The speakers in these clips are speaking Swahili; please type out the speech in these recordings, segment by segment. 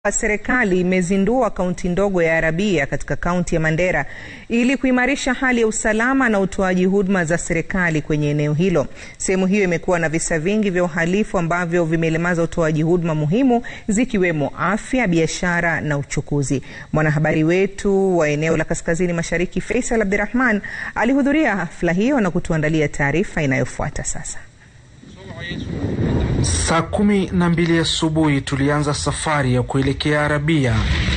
Serikali imezindua kaunti ndogo ya Arabia katika kaunti ya Mandera ili kuimarisha hali ya usalama na utoaji huduma za serikali kwenye eneo hilo. Sehemu hiyo imekuwa na visa vingi vya uhalifu ambavyo vimelemaza utoaji huduma muhimu zikiwemo afya, biashara na uchukuzi. Mwanahabari wetu wa eneo la kaskazini mashariki Faisal Abdirahman alihudhuria hafla hiyo na kutuandalia taarifa inayofuata sasa. Saa kumi na mbili asubuhi tulianza safari ya kuelekea Arabia,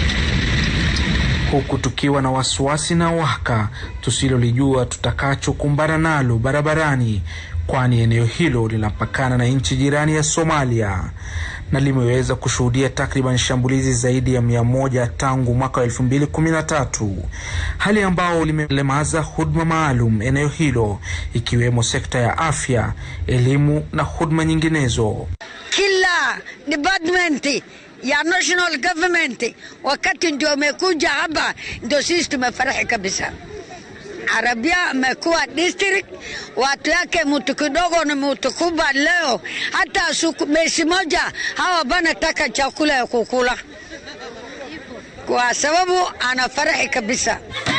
huku tukiwa na wasiwasi na waka tusilolijua tutakachokumbana nalo barabarani, kwani eneo hilo linapakana na nchi jirani ya Somalia na limeweza kushuhudia takriban shambulizi zaidi ya mia moja tangu mwaka wa elfu mbili kumi na tatu, hali ambao limelemaza huduma maalum eneo hilo ikiwemo sekta ya afya, elimu na huduma nyinginezo. Kila department ya national government wakati ndio amekuja hapa, ndio sisi tumefurahi kabisa. Arabia amekuwa district, watu yake mtu kidogo na mtu kubwa. Leo hata suku mesi moja hawa banataka chakula ya kukula, kwa sababu anafurahi kabisa.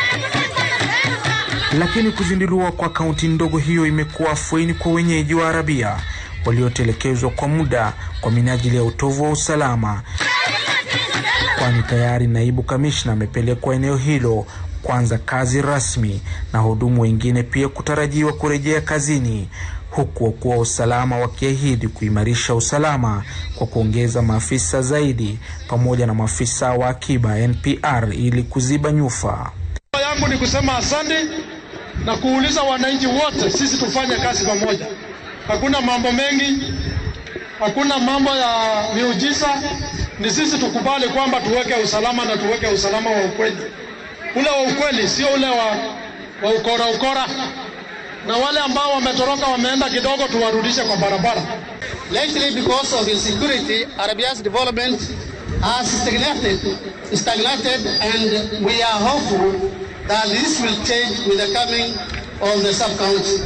Lakini kuzinduliwa kwa kaunti ndogo hiyo imekuwa afueni kwa wenyeji wa Arabia waliotelekezwa kwa muda kwa minajili ya utovu wa usalama, kwani tayari naibu kamishna amepelekwa eneo hilo kuanza kazi rasmi na wahudumu wengine pia kutarajiwa kurejea kazini, huku wakuu wa usalama wakiahidi kuimarisha usalama kwa kuongeza maafisa zaidi pamoja na maafisa wa akiba NPR ili kuziba nyufa. yangu ni kusema asante na kuuliza wananchi wote, sisi tufanye kazi pamoja. Hakuna mambo mengi, hakuna mambo ya miujiza, ni sisi tukubali kwamba tuweke usalama na tuweke usalama wa ukweli ule wa ukweli, sio ule wa, wa ukora ukora. Na wale ambao wametoroka wameenda kidogo, tuwarudishe kwa barabara. Lately, because of insecurity, Arabia's development has stagnated, stagnated, and we are hopeful that this will change with the coming of the sub-county.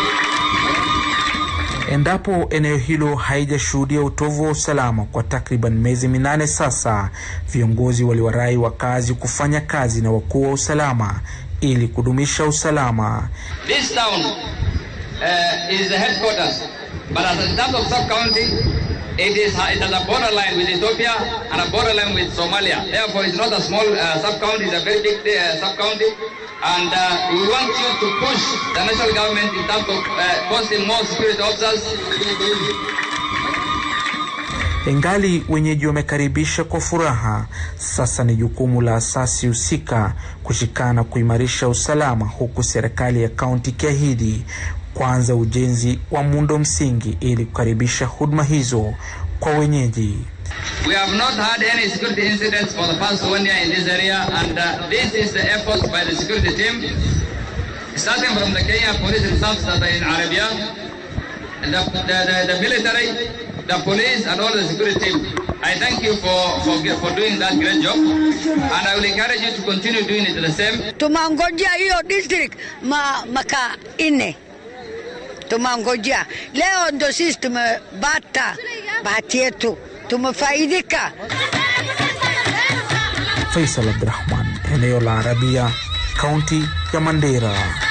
Endapo eneo hilo haijashuhudia utovu wa usalama kwa takriban miezi minane sasa, viongozi waliwarai wakazi kufanya kazi na wakuu wa usalama ili kudumisha usalama. This town uh, is the headquarters, but as in terms of sub-county, it is it has a borderline with Ethiopia and a borderline with Somalia. Therefore, it's not a small uh, sub-county; it's a very big uh, sub-county. And uh, we want you to push the national government in terms of uh, posting more security officers. Ingali wenyeji wamekaribisha kwa furaha, sasa ni jukumu la asasi husika kushikana kuimarisha usalama, huku serikali ya kaunti ikiahidi kuanza ujenzi wa muundo msingi ili kukaribisha huduma hizo kwa wenyeji. We have not had any security incidents for the past one year in this area, and uh, this is the effort by the security team, starting from the Kenya police reserves that are in Arabia, the, the, the, the military, the police, and all the security team. I thank you for, for, for doing that great job, and I will encourage you to continue doing it the same. Tumangojea hiyo district ma, maka ine tumangojea. Leo ndo sisi tumebata bahati yetu, tumefaidika. Faisal Abdurrahman, eneo la Arabia, kaunti ya Mandera.